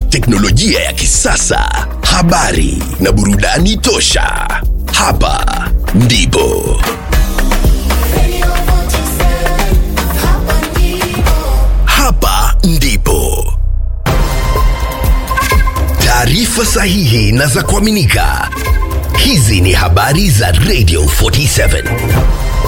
teknolojia ya kisasa, habari na burudani tosha. Hapa ndipo hapa ndipo taarifa sahihi na za kuaminika. Hizi ni habari za Radio 47.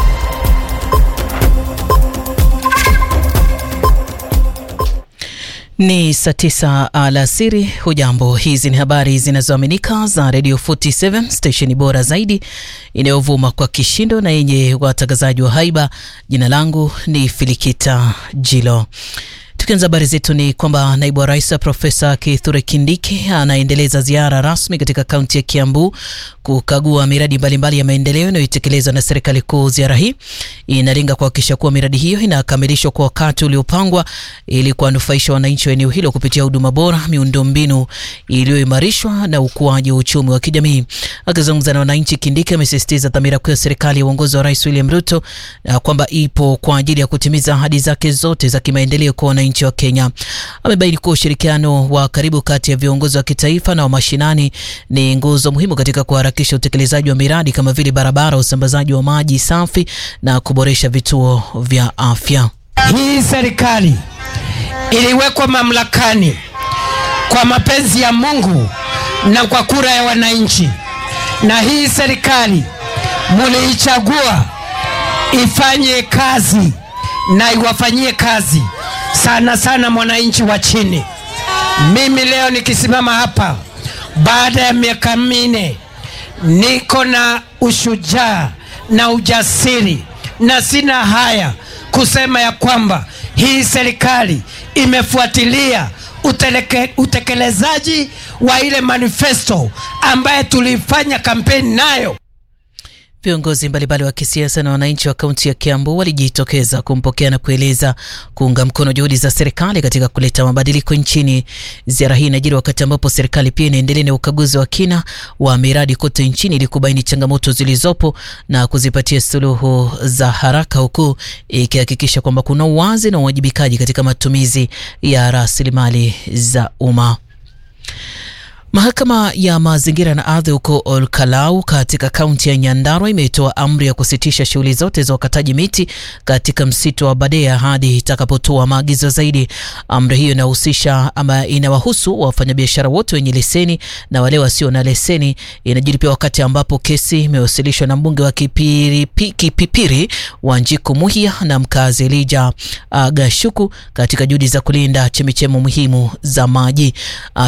Ni saa tisa alasiri. Hujambo, hizi ni habari zinazoaminika za Radio 47 stesheni bora zaidi inayovuma kwa kishindo na yenye watangazaji wa haiba. Jina langu ni Filikita Jilo. Tukianza habari zetu ni kwamba naibu wa rais Profesa Kithure Kindiki anaendeleza ziara rasmi katika kaunti ya Kiambu kukagua miradi mbalimbali mbali ya maendeleo inayotekelezwa na serikali kuu. Ziara hii inalenga kuhakikisha kuwa miradi hiyo inakamilishwa kwa wakati uliopangwa ili kuwanufaisha wananchi wa eneo hilo kupitia huduma bora, miundombinu iliyoimarishwa na ukuaji wa uchumi wa kijamii. Akizungumza na wananchi, Kindiki amesisitiza dhamira kuu ya serikali ya uongozi wa Rais William Ruto na kwamba ipo kwa ajili ya kutimiza ahadi zake zote za kimaendeleo kwa wananchi wa Kenya. Amebaini kuwa ushirikiano wa karibu kati ya viongozi wa kitaifa na wa mashinani ni nguzo muhimu katika kuharakisha utekelezaji wa miradi kama vile barabara, usambazaji wa maji safi na kuboresha vituo vya afya. Hii serikali iliwekwa mamlakani kwa mapenzi ya Mungu na kwa kura ya wananchi, na hii serikali muliichagua ifanye kazi na iwafanyie kazi sana sana mwananchi wa chini. Mimi leo nikisimama hapa baada ya miaka minne, niko na ushujaa na ujasiri na sina haya kusema ya kwamba hii serikali imefuatilia uteleke, utekelezaji wa ile manifesto ambaye tulifanya kampeni nayo. Viongozi mbalimbali wa kisiasa na wananchi wa kaunti ya Kiambu walijitokeza kumpokea na kueleza kuunga mkono juhudi za serikali katika kuleta mabadiliko nchini. Ziara hii inajiri wakati ambapo serikali pia inaendelea na ukaguzi wa kina wa miradi kote nchini ili kubaini changamoto zilizopo na kuzipatia suluhu za haraka, huku ikihakikisha kwamba kuna uwazi na uwajibikaji katika matumizi ya rasilimali za umma. Mahakama ya mazingira na ardhi huko Olkalau katika kaunti ya Nyandarua imetoa amri ya kusitisha shughuli zote za ukataji miti katika msitu wa Badea hadi itakapotoa maagizo zaidi. Amri hiyo inahusisha ama inawahusu wafanyabiashara wote wenye leseni na wale wasio na leseni. Inajiri pia wakati ambapo kesi imewasilishwa na mbunge wa Kipiri, Kipipiri Wanjiku Muhia na mkazi Elija uh, Gashuku katika juhudi za kulinda chemichemi muhimu za maji uh,